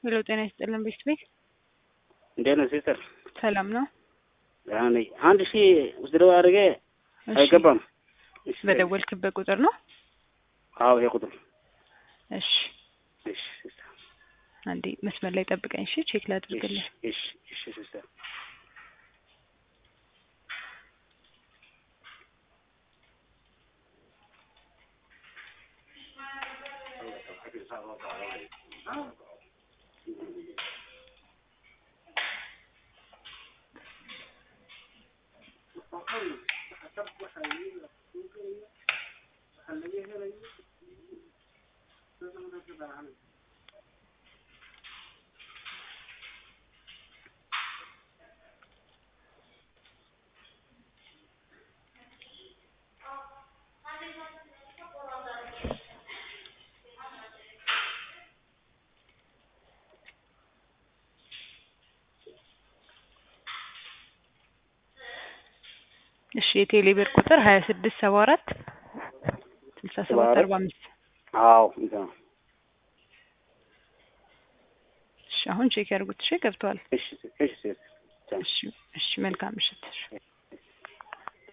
ሄሎ ጤና ይስጥልን ቤት ቤት እንዴት ነው ሲስተር? ሰላም ነው? ደህና ነኝ። አንድ ሺህ ውስደው አድርጌ እሺ፣ አይገባም። እሺ፣ በደወልክበት ቁጥር ነው? አዎ ይሄ ቁጥር እሺ፣ እሺ ሲስተር። አንዴ መስመር ላይ ጠብቀኝ። እሺ፣ ቼክ ላድርግልህ። እሺ እሺ ሲስተር። እሺ፣ የቴሌ ብር ቁጥር ሀያ ስድስት ሰባ አራት ስልሳ ሰባት አርባ አምስት አዎ እንትን ነው። እሺ፣ አሁን ቼክ ያድርጉት። እሺ፣ ገብተዋል። እሺ እሺ ሲስተር። እሺ፣ እሺ፣ መልካም ምሽት።